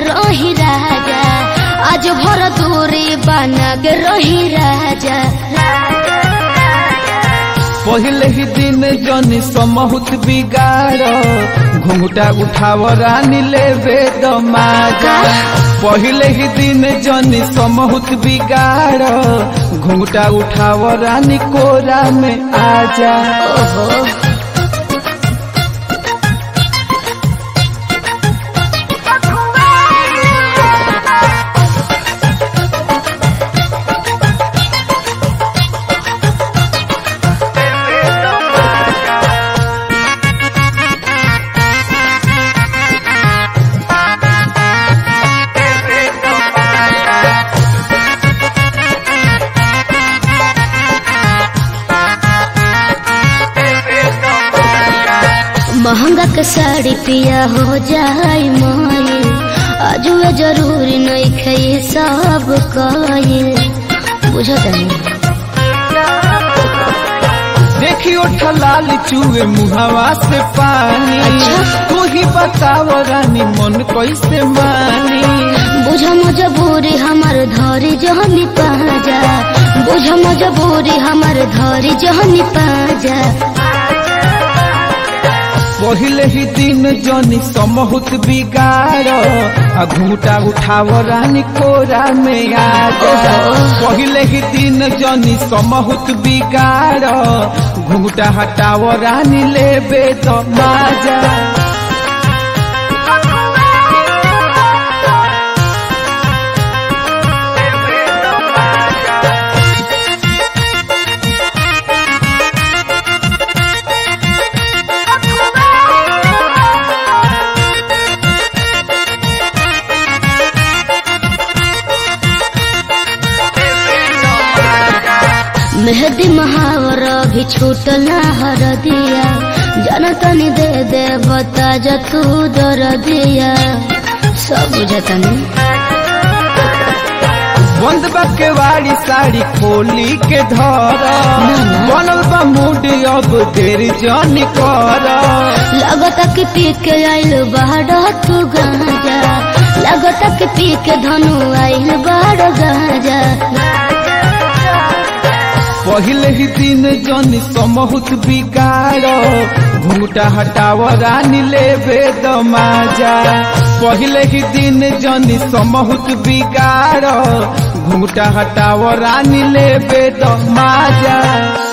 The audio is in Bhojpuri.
रही राजा आज भर दूरी बना के रही राजा पहले ही दिन जनी समहुत बिगाड़ घुंघटा उठाव रानी लेवे दमाजा पहले ही दिन जनी समहुत बिगाड़ घुंघटा उठाव रानी कोरा में आजा ओहो महंगा के साड़ी पिया हो जाए माए आजुए जरूरी नहीं खाई सब कहे बुझत नहीं देखियो ठलाल चूहे मुहावा से पानी अच्छा। तू ही बताव रानी मन कैसे मानी बुझ मजबूरी हमार धरी जहनी पाजा बुझ मजबूरी हमार धरी जहनी पाजा पहले ही दिन जनी समहुत बिगाड़ आ घूटा उठाव रानी कोरा में आ जा पहले ही दिन जनी समहुत बिगाड़ घूटा हटाव रानी लेबे तो माजा मेहदी महावर भी छूटल हर दिया जनतनी दे दे बता जा तू दर दिया सब बुझतनी बंद बा के वाली साड़ी खोली के धर बनल बा मूड अब देर जनी कर लगता कि पी के आइल बाड़ तू गाजा लगता कि पी के धनु आइल बाड़ गाजा पहले ही दिन जनी समहुत बिगाड़ घूटा हटाव रानी लेबे दमाजा पहले ही दिन जनी समहुत बिगाड़ घूटा हटाव रानी लेबे दमाजा